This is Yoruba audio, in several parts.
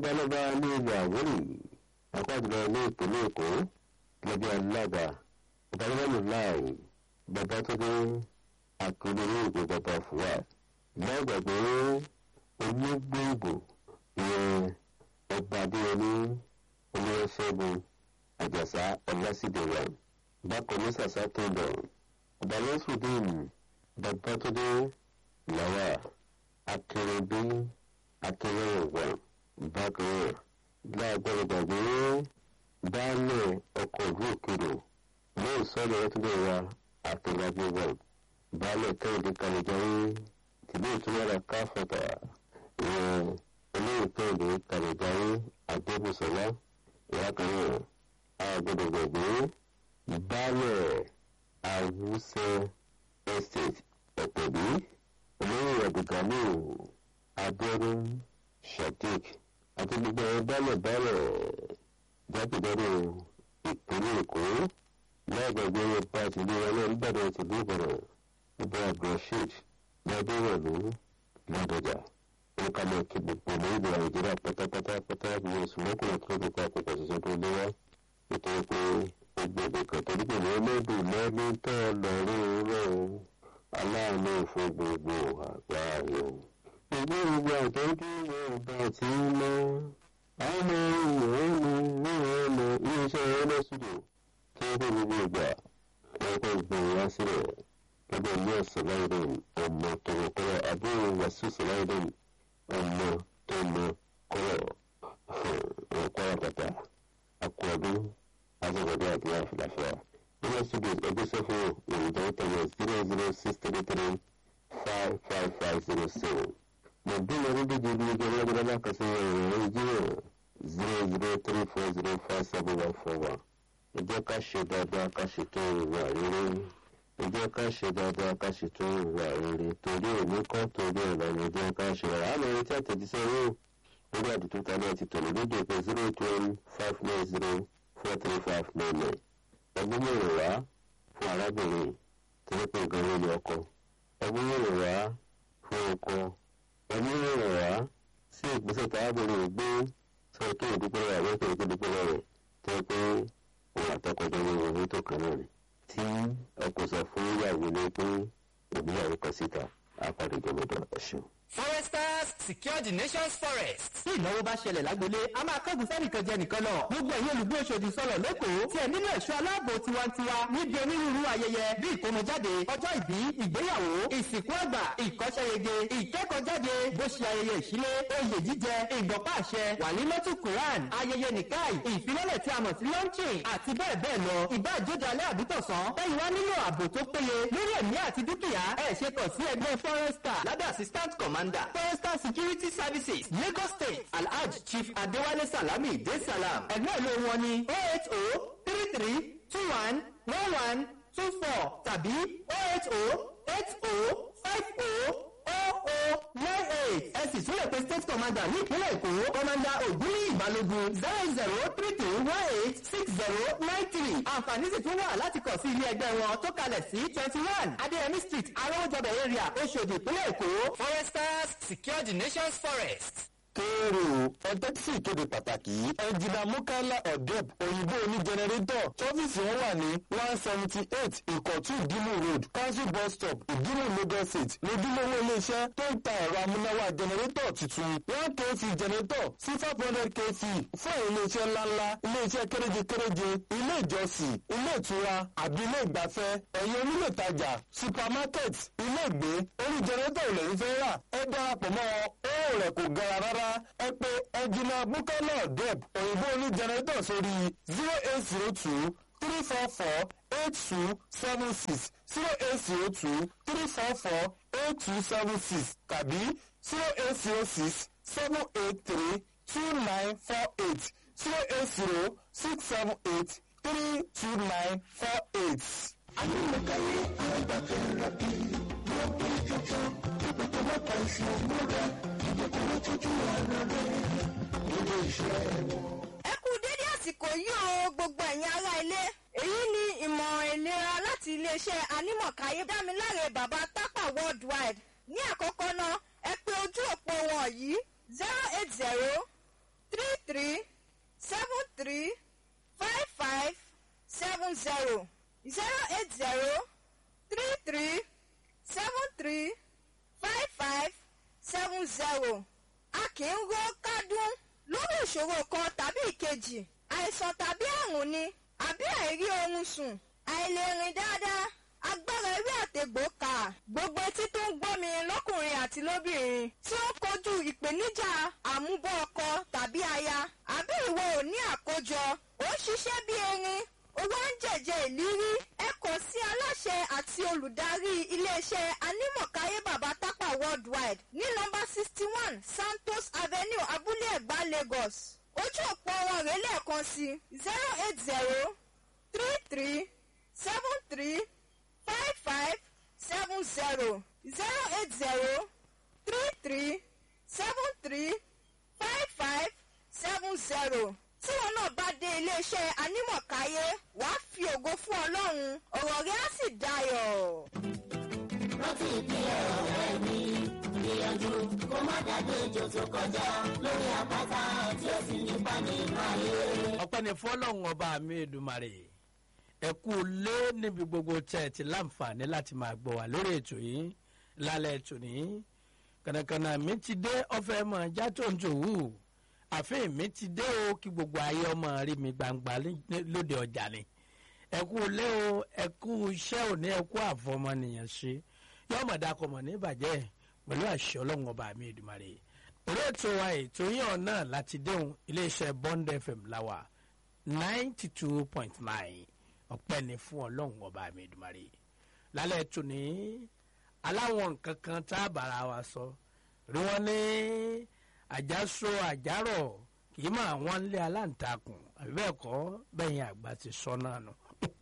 gbọ́lọ́gbà ní ilẹ̀ àwórì àpájùlọ ní ìpínlẹ̀ èkó lọ́bí alága ìdánilẹ́nu láì bàbá tó dé àkèrè ní ìgbé bàbá fúwa lágbàgbé onígbòǹgbò ìyẹn ọba adéyẹmí olùwẹ̀ṣẹ́gun àjàsá ọlásìdẹ̀wà bákan ní sàṣà tó lọ ọba lọ́sùdín bàbá tó dé làwà akérèbí akérèwà bákan náà láàgbọ́dọ̀ gbàgbé baálẹ̀ ọkọ̀ ìlú òkèrò lóò sọ́ọ̀lù ẹ̀túndé wa àtẹ̀lágbé wa baálẹ̀ kẹ́hìndé kàlẹ́jáwé tìlú ìtumọ̀ra káfọ̀tà ìyẹn olóyè kẹ́hìndé kàlẹ́jáwé àgbébùsọ̀lá ìyá kan náà àgbọ́dọ̀ gbàgbé baálẹ̀ àwùsẹ̀ estate ọ̀pẹ̀bí olóyè ẹ̀dùgánú abẹ́rún sadiq àti gbogbo ẹ̀ bálẹ̀ bálẹ̀ jákèjádò ìpínlẹ̀ èkó lágbàgbé ọba àtìlú ọlọ́run gbàdọ̀ tìlú ìbàdàn ọba abdulrasheed ládéwọ̀lú ládọjà ó ká máa kí gbogbo ọmọ ìlú nàìjíríà pátápátá pátá bí oṣù mọ́kànlá tó lè pa àpòpọ̀ ṣiṣẹ́ tó léwá nítorí pé ó gbogbo kan torí pé ní ọlọ́dún lẹ́ni tó lọ́rùn rẹ̀ aláàánú fún gbogbo àgbáyé ìgbé gbogbo àtọ́jú ọba tí ń lọ ọmọ ìwọ̀n ní ọmọ iléeṣẹ́ ọlọ́sùdò tí ó gbé gbogbo ìgbà ẹ̀kọ́ ìgbọ̀n wá sílẹ̀ gẹ́gẹ́ ní ọ̀sán láìdẹ̀n ọmọ tọmọkọrọ àbúrò wàsíù sọláìdẹ̀n ọmọ tọmọkọrọ ọ̀pọ̀ àpàtà akọ̀ọ̀dún azọ̀gọ̀dọ̀ àti àfìlàfíà ọlọ́sùdò ẹgbẹ́ sẹ́fún ìrìnàjò tẹ̀lé zero zero six three three five five five zero seven mọ̀gbìn orílẹ̀-èdè ibi ìjọ ọlọ́gbọ́dọ́ lákàtí ìrìn nàìjíríà zero zero three four zero five seven one four one ẹ jẹ́ ká ṣe dáadáa ká ṣètò ìwà rere ẹ jẹ́ ká ṣe dáadáa ká ṣètò ìwà rere torí òní kọ́ torí ẹ̀ lọ́nà ẹ jẹ́ ká ṣe rà á lọ retí àtẹ̀jíṣẹ́ yóò lórí àdúgbò tálẹ́ àti tòlú lóde pé zero eight one five nine zero four three five nine nine ẹgbẹ́ mẹ́rin wá fún arábìnrin tí wọ́n pè gan-an ní ọkọ ẹgbẹ́ mẹ́rin wá fún ọkọ ẹni rẹ̀ wá sí ìgbésẹ̀ tábìlì gbé sọ tó ìdúpẹ́ rẹ̀ àwọn ètò ìdúpẹ́ rẹ̀ tó pé òun àtọkọjọ ní owó tó kan náà ni tí ọkọ sọ fún ìyàwó ní pé ìgbéyàwó kan síta àpàdé ìjọba ẹ̀ṣin. foresters secure the nation's forest. tí ìnáwó bá ṣẹlẹ̀ lágbolé a máa kẹ́gùn sẹ́nìkan jẹ nìkan lọ. gbogbo ẹ̀yin olùgbé Òṣòdì sọ̀rọ̀ lẹ́kọ̀ọ́ tí ẹ nílò ẹ̀ṣọ́ aláàbò tiwantiwa níbi onírúurú ayẹyẹ bí ìkómọjáde ọjọ́ ìbí ìgbéyàwó ìsìnkú àgbà ìkọ́ṣẹ́yege ìkẹ́kọ̀ọ́jáde bó ṣe ayẹyẹ ìṣílé oyè jíjẹ ìgbọ̀pá àṣẹ wàlímọ́tù quran ayẹyẹ nìkáì ìfilọ́lẹ̀ tí a mọ̀ sí launching àti bẹ́ẹ̀ bẹ́ẹ̀ lọ ìbá àjọjọ alẹ́ àbítọ̀sán ẹ̀yin wá nílò ààbò tó péye lórí ẹ̀mí àti dúkìá ẹ̀ ṣe kàn sí ẹgbẹ́ forester lábẹ́ assistant commander forester security services lagos state alhaj chief adéwálé salami de salam ẹgbẹ́ ìlú wọn ni oh eight oh three three two one one one two four tàbí oh eight oh eight oh five oh oh oh nine eight ẹ sì tún lè pe state commander ní ìpínlẹ̀ èkó commander ògúnlé ìbálògun zero zero three three one eight six zero nine three àǹfààní sì tún wà láti kàn sí ilé ẹgbẹ́ wọn tó kalẹ̀ sí twenty one adéyẹmí street arọ́wọ́jọbẹ̀ area oṣòdì ìpínlẹ̀ èkó. foresters secure the nation's forest. kéèrò ọtẹ́ tí ìkéde pàtàkì yìí ẹnjìnà mukala odeb òyìnbó oní jẹnẹrétọ̀ tọ́fíìsì wọn wà ní one seventy eight ìkọ̀tún ìdímù road council bus stop ìdímù lagos state lójúlówó iléeṣẹ́ tó ń ta ẹ̀rọ amúnáwá jẹnẹrétọ̀ tuntun one kv jẹnẹrétọ̀ sí five hundred kv fún àwọn iléeṣẹ́ ńláńlá iléeṣẹ́ kéréje kéréje ilé ìjọsìn ilé ìtura àbí ilé ìgbafẹ́ ẹ̀yin onílé ìtajà supermarket ilé ìgbé orí jẹnẹrétọ̀ ò lẹ́yìn fẹ́ rà ẹ darapọ̀ mọ́ owó rẹ̀ kò gara rárá ẹ pé ẹnjìnà bukala deb òyìnbó oní jẹnẹrétọ̀ sórí zero eight zero two three four four eight two seven six zero eight zero two three four four eight two seven six tàbí zero eight zero six seven eight three two nine four eight zero eight zero six seven eight three two nine four eight. ayélujára àgbàfẹ́ rẹ̀ bí wọ́n bí jọjọ ìpètè mọ́ta ìṣòro rẹ̀ ìdókòwò tójú ara rẹ̀ nílé iṣẹ́ wọn. ẹ kú dédé àsìkò yìí o gbogbo ẹ̀yin ará ilé èyí ni ìmọ̀ràn ìlera láti iléeṣẹ́ anímọ̀káyé dámiláre bàbá tápà worldwide ní àkọ́kọ́ náà ẹ pé ojú òpó wọn yìí zero eight zero zero zero eight zero three three seven three five five seven zero a kì í ró kádùn lórí ìṣòro kan tàbí ìkejì àìsàn tàbí àrùn ni àbí àìrí oorun sùn àìlèrìn dáadáa agbára ewé àtegbò kà gbogbo etí tó ń gbọ́ mi lọ́kùnrin àti lóbìnrin tí ó ń kojú ìpèníjà àmúbọ̀ ọkọ tàbí aya àbí ìwọ ò ní àkójọ ó ń ṣiṣẹ́ bí erin owó ń jẹ̀jẹ̀ ìlírí ẹ kàn sí aláṣẹ àti olùdarí iléeṣẹ́ anímọ̀káyé bàbá tápà worldwide ní nọ́mbà sixty one santos avenue abúlé ẹ̀gbá lagos ojú òpó wọn rèé lẹ́ẹ̀kan sí zero eight zero three three seven three five five seven zero zero eight zero three three seven three five five seven zero tí wọn náà bá dé iléeṣẹ́ anímọ̀káyé wàá fi ògo fún ọlọ́run ọ̀rọ̀ rẹ̀ á sì dayọ̀. rántí ìpínlẹ̀ ọ̀rẹ́ mi gbìyànjú kó má dàgbé ejò tó kọjá lórí àpáta tí ó sì nípa nínú ayé. ọpẹ́ ni fọlọ́run ọba mi èdùmarè ẹ kú lé níbi gbogbo tẹ́ ẹ ti láǹfààní láti máa gbọ́ wá lórí ètò yìí lálẹ́ ètò ní kànàkànà mi ti dé ọ̀fẹ́ mọ̀ já tó ń tòwú àfihàn mi ti dé o kí gbogbo ayé ọmọ rí mi gbangba ní- lóde ọjà ni ẹ kú lé o ẹ kú iṣẹ́ òní ẹ kú àfọmọnìyàn ṣe yọmọ dakọmọ ní ìbàjẹ́ pẹ̀lú àṣẹ ọlọ́run ọba mi èdùmarè orí ètò wa ètò yín ọ̀nà láti déhùn iléeṣẹ́ bond fm láwà ninety two point nine ọpẹ́ ni fún ọlọ́run ọba mi èdùmarè lálẹ́ ètò ní aláwọn nǹkan kan tá a bára wa sọ rí wọn ní àjàsọ àjàrọ̀ kì í máa wọ́n lé aláǹtakùn àbí bẹ́ẹ̀ kọ́ bẹ́yìn àgbà ti sọ náà nù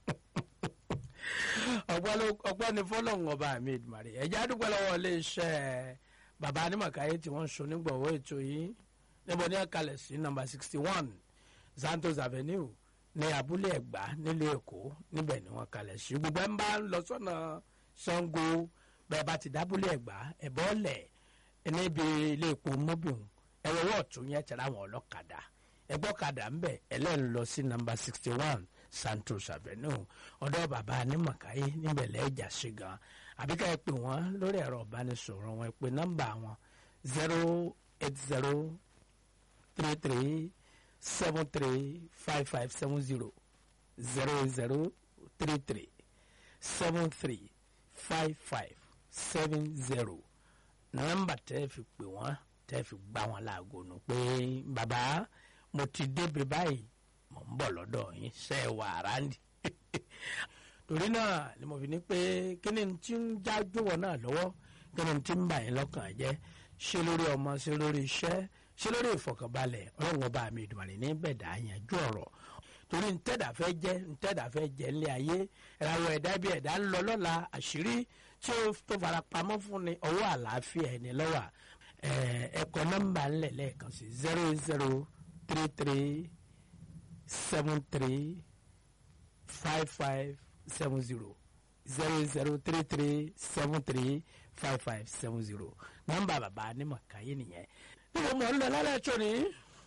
ọgbọ́n ni fọlọ́run ọba mi ìdùmarè ẹ̀já dúpẹ́ lọ́wọ́ iléeṣẹ́ bàbá anímọ̀káyé tí wọ́n ń so nígbọ̀wọ́ ètò yìí níbo ní ẹ̀kalẹ̀ sí nọmba sixty one santos avenue ní abúlé ẹ̀gbá nílùú èkó níbẹ̀ ni wọ́n kalẹ̀ sí gbogbo ẹ̀ ń bá ń lọ sọ́nà sango bẹ́ẹ̀ bá ti dábúlé ẹ̀gbá ẹ̀bọ́ lẹ̀ níbi ilé epo mobil ẹ̀rọ wọ́ọ̀tún yẹn tẹ̀lé àwọn ọlọ́kadà ẹgbọ́kadà ń bẹ̀ ẹlẹ́nu lọ sí nọmba sixty one santos avenue ọ̀dọ́ bàbá anímọ̀káyé níbẹ̀ lẹ́ẹ̀jà sí gan àbíká ẹ pè wọ́n lórí ẹ̀rọ ìbánisọ̀rọ̀ wọn ẹ pè nọ́mbà wọn zero eight zero three three seven three five five seven zero zero zero three three seven three five five seven zero nọ́mbà tẹ́ fi pè wọ́n tẹ́ fi gbá wọn láago nù pé bàbá mo ti débi báyìí mo ń bọ̀ lọ́dọ̀ yín ṣe é wà ráńdì torí náà ni mo fi ní pé kí ni tí ń já jọ̀wọ́ náà lọ́wọ́ kí ni tí ń bà yín lọ́kàn jẹ́ ṣé lórí ọmọ ṣé lórí iṣẹ́ ṣé lórí ìfọkànbalẹ̀ ọlọ́run ọba mi ìdùnnú ní bẹ̀dà yanjú ọ̀rọ̀ torí ntẹ́dà fẹ́ jẹ́ ntẹ́dà fẹ́ jẹ́ ńlẹ̀ ayé ìràwọ̀ ẹ̀dá bí ẹ̀dá ń lọ lọ́la àṣírí tí ó tó fara pamọ́ fún ni ọwọ́ àlàáfíà ẹni lọ́wọ́ ẹ̀kọ́ nọ́mbà ńlẹ̀ lẹ́ẹ̀kan sí zero zero three three seven three five five seven zero zero zero three three seven three five five seven zero nọ́mbà bàbá anímọ̀káyé nìyẹn níbo mo ń lọ lálẹ́ tó ni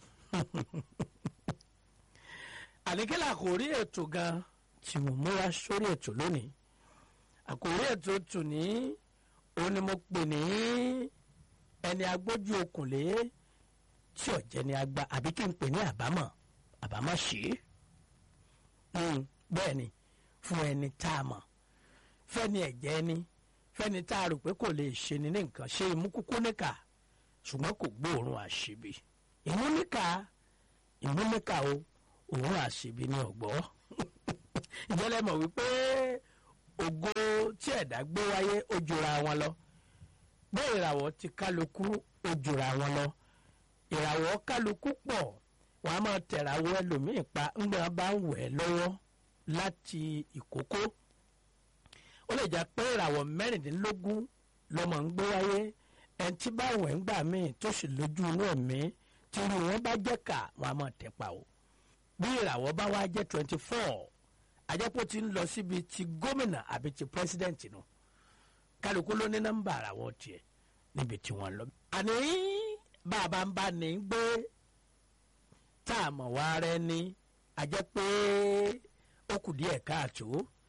àníkẹ́lẹ́ àkòrí ètò gan tí mo múra sórí ètò lónìí àkòrí ètò tù ní òun ni mo pè ní ẹni agbójú okùnlé tí ọ̀jẹ̀ ni agba àbí kí n pè ní àbámọ̀ àbámọ̀ ṣe é bẹ́ẹ̀ ni fún ẹni tá a mọ̀ fẹ́ni ẹ̀jẹ̀ ni fẹ́ni tá a rò pé kò lè ṣe ni ní nǹkan ṣe imú kúkú níkà ṣùgbọ́n kò gbóòórùn àṣebi ìmú níkà ìmú níkà o òun àṣebi ní ọ̀gbọ́ ìjọlẹ̀ mọ̀ wípé ògo tí ẹ̀dá gbé wáyé ó jura wọn lọ bẹ́ẹ̀ ìràwọ̀ ti kálukú ó jura wọn lọ ìràwọ̀ kálukú pọ̀ wọ́n á máa tẹ̀ràwọ̀ ẹlòmíì pa ńgbà bá ń wẹ̀ lọ́wọ́ láti ìkókó ó lè jẹ́ pé ìràwọ̀ mẹ́rìndínlógún lọ́mọ ń gbé wáyé ẹni tí bá wẹ̀ ń gbà míì tó sì lójú inú ẹ̀mí tí irú wọn bá jẹ́ kà wọ́n á máa tẹ̀ pa o bí ìràwọ̀ bá wá jẹ́ twenty four àjẹpọ̀ ti ń lọ síbi ti gómìnà àbí ti pírẹsidẹ́ǹtì nù kálukú ló ní nọ́mbà àràwọ̀ tiẹ̀ níbi tí wọ́n lọ. àní bàbá ń bá ní gbé tá a mọ̀ wá rẹ ní àjẹ́ pé ó kù díẹ̀ káàtó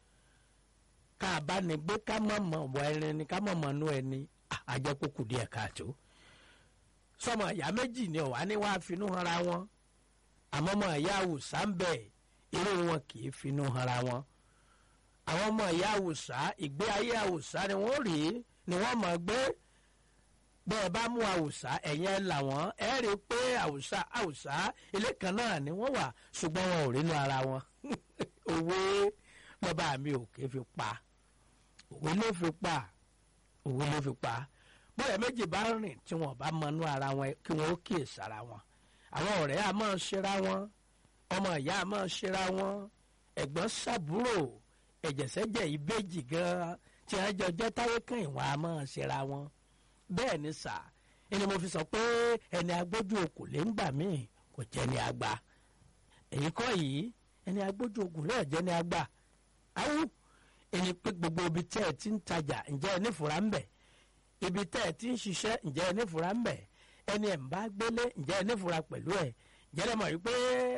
ká a bá ní gbé ká mọ̀ mọ̀ wọ ẹni ni ká mọ̀ mọ̀ nú ẹni àjẹ́ kó kù díẹ̀ káàtó sọmọ ìyá méjì ni ọ̀wá ní wàá finú hanra wọn àmọ́ ọmọ ìyá àwùsá ń bẹ̀ irú wọn kì í finú hanra wọn àwọn ọmọ ìyá àwùsá ìgbé ayé àwùsá ni wọ́n rí ni wọ́n mọ̀ gbé bẹ́ẹ̀ bá mú àwùsá ẹ̀yẹn làwọn ẹ̀ rí i pé àwùsá àwùsá ilé kan náà ni wọ́n wà ṣùgbọ́n wọn ò rínú ara wọn òwe lọ́ba mi ò ké fi pa òwe ló fi pa òwe ló fi pa bóyá méjì bá rìn tí wọn bá mọnú ara wọn kí wọn ó kíyè sára wọn àwọn ọ̀rẹ́ a máa ṣera wọn ọmọ ìyá a máa ṣera wọn ẹ̀gbọ́n ṣàbúrò ẹ̀jẹ̀sẹ̀jẹ̀ ìbejì gan tí wọ́n jọ jẹ́ táyé kan ìwọ̀n a máa ṣera wọn bẹ́ẹ̀ ni sà ẹni mo fi sọ pé ẹni agbójú okùn lè ń gbà míì kò jẹ́ ni àgbà èyí kọ́ yìí ẹni agbójú okùn lè jẹ́ ni àgbà awú ẹni pé gbogbo ibi tẹ́ ẹ ti ń tajà ǹjẹ́ ẹ nífura ń bẹ̀ ibi tẹ́ ẹ ti ń ṣiṣẹ́ ǹjẹ́ ẹ nífura ń bẹ̀ ẹni ẹ̀ ń bá gbélé ǹjẹ́ ẹ nífura pẹ̀lú ẹ̀ ǹjẹ́ ẹ mọ̀ wípé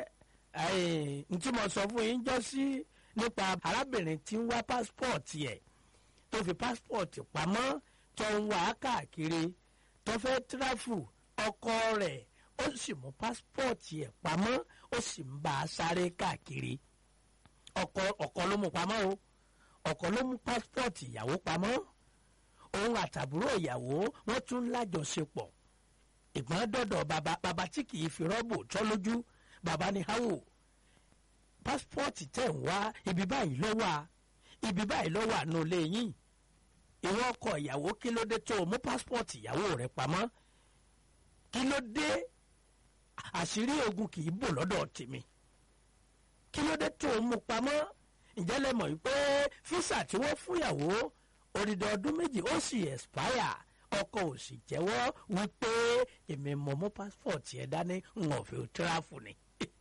n tí mo sọ fún yín jọ sí nípa arábìnrin tí ń wá pásítọ̀tì ẹ̀ tó fi pásítọ̀tì pamọ́ tó ń wá káàkiri tó fẹ́ tíráfù ọkọ rẹ̀ ó sì mú pásítọ̀tì ẹ̀ pamọ́ ó sì ń bá a sáré káàkiri ọkọ ọkọ ló mú pamọ́ o ọkọ ló mú pásítọ̀tì ìyàwó pamọ́ òun àtàbúrò ìyàwó wọ́n tún lájọṣepọ̀ ìgbọ́n dọ̀dọ̀ bàbá bàbá tí kì í fi rọ́bù tọ́ lójú bàbá ní háwò pásítọ̀tì tẹ̀ ń wá ibi báyìí ló wà ibi báyìí ló wà nù lẹ́yìn ìwọ ọkọ ìyàwó kí ló dé tó o mú pásítọ̀tì ìyàwó rẹ pamọ́ kí ló dé àṣírí ogun kì í bò lọ́dọ̀ tèmi kí ló dé tó o mú pamọ́ ǹjẹ́ lẹ mọ̀ wípé físà tí wọ́n fún ìyàwó odidi ọdún méjì ó sì expire ọkọ ò sì jẹ́wọ́ wípé èmi mọ̀ mú passport yẹn dání ń ọ̀fẹ́ tíráfù ni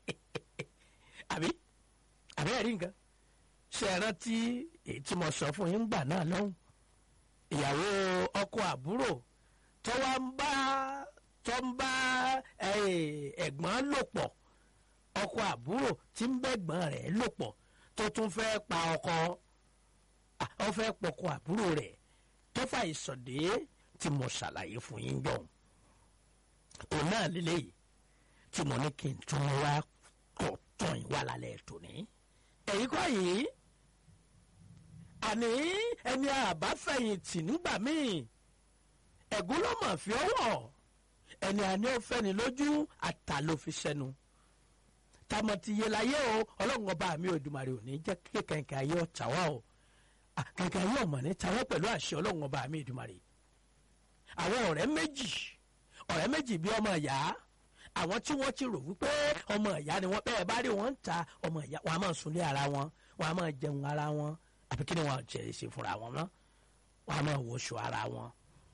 àbí àbí ẹ̀rí nǹkan ṣe é rántí èyí tí mo sọ fún yín gbà náà lọ́hùn ìyàwó ọkọ àbúrò tó wá ń bá tó ń bá ẹ̀gbọ́n lò pọ̀ ọkọ àbúrò tí ń bẹ́gbọ́n rẹ̀ lò pọ̀ tó tún fẹ́ pa ọkọ ọ fẹ́ pọkọ àbúrò rẹ̀ tó fà ìsọ̀dé tí mo ṣàlàyé fún yín jọ òun náà lélẹ́yìí tí mo ní kí n tún wá kọ̀ tán ìwà lálẹ́ tòní. èyí kọ́ yìí àní ẹni àbáfẹ̀yìntì nígbà míì ẹ̀gún ló mọ̀ fi ọwọ́ ẹni àní ó fẹ́ni lójú àtà ló fi sẹ́nu tamọ̀tì yé láyé o ọlọ́run ọba mi Òdùmarè ò ní jẹ́ kí kẹ̀kẹ́ ayé ọ̀tá wá o kẹ̀kẹ́ ayé ọ̀mọ̀ ní tawọ́ pẹ̀lú àṣẹ ọlọ́run ọba mi Òdùmarè àwọn ọ̀rẹ́ méjì ọ̀rẹ́ méjì bí ọmọ ìyá àwọn tí wọ́n ti rò wípé ọmọ ìyá ni wọ́n bẹ́ẹ̀ bá rí wọn ń ta ọmọ ìyá wọn a máa sunlé ara wọn wọn a máa jẹun ara wọn àbí kí ni wọn jẹ ṣe fúnra wọn mọ́ wọn a máa wọṣọ ara wọn.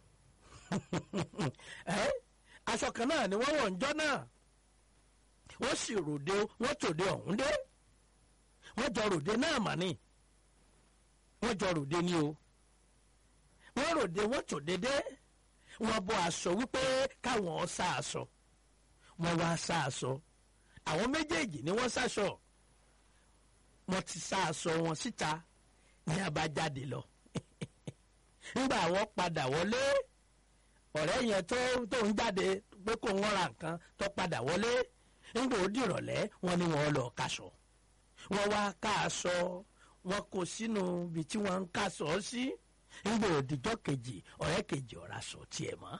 aṣọ kan náà ni wọ́n wọ̀ ń jọ́ náà wọ́n sì ròde wọ́n tòde ọ̀hún dé wọ́n jọ ròde náà mà ní wọ́n jọ ròde ní o wọ́n ròde wọ́n tòde dé wọ́n bọ́ aṣọ wípé káwọn sá aṣọ wọ́n wá sá aṣọ àwọn méjèèjì ni wọ́n sáṣọ wọ́n ti sá aṣọ wọn síta ní abájáde lọ nígbà wọ́n padà wọlé ọ̀rẹ́ yẹn tó tó ń jáde pé kó wọ́n ra nǹkan tó padà wọlé nígbà ó dìrọ̀lẹ́ wọ́n ní wọ́n lọ kaṣọ wọ́n wá ká aṣọ wọ́n kó sínú ibi tí wọ́n ń kaṣọ sí nígbà òdìjọ́ kejì ọ̀rẹ́ kejì ọ̀rá sọ tiẹ̀ mọ́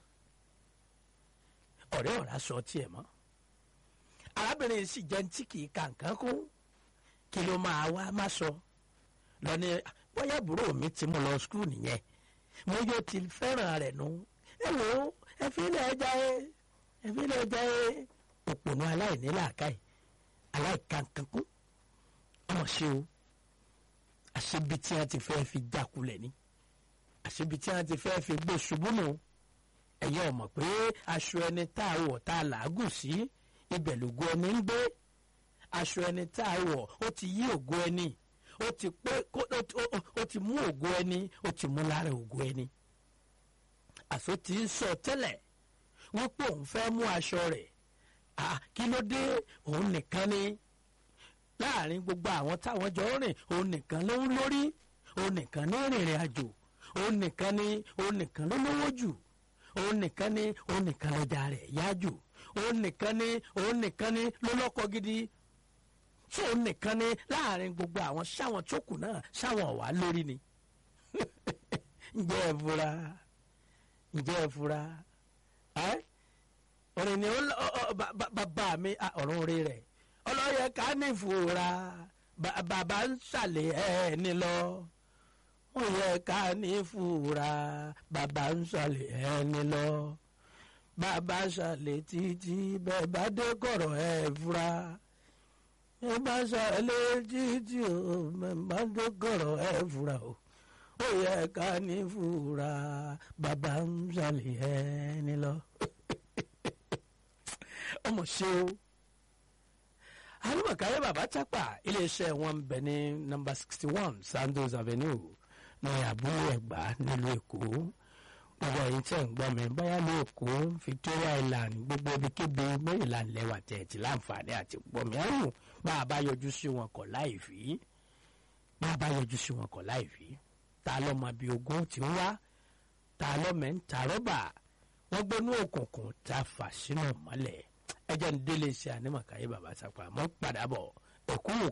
ọ̀rẹ́ ọ̀rá sọ tiẹ̀ mọ́ arábìnrin sì jẹ́ tí kì í ka nǹkan kún kí ló máa wá má sọ lọ́ni bóyá àbúrò mi ti mú lọ skul nìyẹn mo yóò ti fẹ́ràn rẹ̀ nù ẹ wò ó ẹ fi ilẹ̀ ẹja ẹ ẹ fi ilẹ̀ ẹja ẹ òpònú aláìní làákàyè aláìkankankún ọmọ ṣe o àṣebi tí wọn ti fẹ́ fi jákulẹ̀ ni àṣebi tí wọn ti fẹ́ fi gbé ṣubú nù ẹ̀yin ọ̀mọ̀ pé aṣọ ẹni tá a wọ̀ tá a làágùn sí ibẹ̀ lògo ẹni ń gbé aṣọ ẹni tá a wọ̀ ó ti yí ògo ẹni ó ti pé ó ti mú ògo ẹni ó ti mú lára ògo ẹni àṣọ tí ń sọ tẹ́lẹ̀ wípé òun fẹ́ mú aṣọ rẹ̀ kí ló dé òun nìkan ni láàrin gbogbo àwọn táwọn jọ rìn òun nìkan ló ń lórí òun nìkan ní rìnrìn àjò òun nìkan ní òun nìkan ló lówó jù òun nìkan ní òun nìkan lọ́jà rẹ̀ yá jù òun nìkan ní òun nìkan ní ló lọ́kọ gidi tí òun nìkan ní láàrin gbogbo àwọn sáwọn tó kù náà sáwọn wà lórí ni ǹjẹ́ ẹ fura ǹjẹ́ ẹ fura ẹ́ ọ̀rẹ́ ni ó lọ- ọ- ọ- ba- ba- bàbá mi ah, ọ̀run orí rẹ̀ ọlọ́yẹ ká ní ìfura ba- bàbá ń ṣàlẹ̀ ẹni lọ ó yẹ ká ní ìfura bàbá ń ṣàlẹ̀ ẹni lọ bàbá ṣàlẹ̀ títí bẹ́ẹ̀ bá dé kọ̀rọ̀ ẹ̀ fura ẹ bá ṣàlẹ̀ títí o bẹ́ẹ̀ bá dé kọ̀rọ̀ ẹ̀ fura o ó yẹ ká ní ìfura bàbá ń ṣàlẹ̀ ẹni lọ ọmọ ṣe o alùpàkàyé bàbá tápà iléeṣẹ́ wọn ń bẹ ní nọ́mbà sixty one sandos avenue ní àbúrò ẹ̀gbá nílùú èkó gbogbo ẹ̀yin tẹ̀ ń gbọ́ mi báyà ní èkó victoria island gbogbo ibikíbi maryland lẹ́wà tẹ̀ tí láǹfààní àti gbọ́ mi ẹ̀rù bá a bá yọjú sí wọn kọ̀ láì fi bá a bá yọjú sí wọn kọ̀ láì fi ta lọ́mọ bíi ogún ti ń wá ta lọ́mọ ń ta rọ́bà wọ́n gbénú òkùnkùn tá a fà sínú mọ́lẹ̀ ẹjẹ́ ń délé iṣẹ́ ànímọ̀káyé bàbá sápá mọ́ padà bọ̀ ẹ̀kú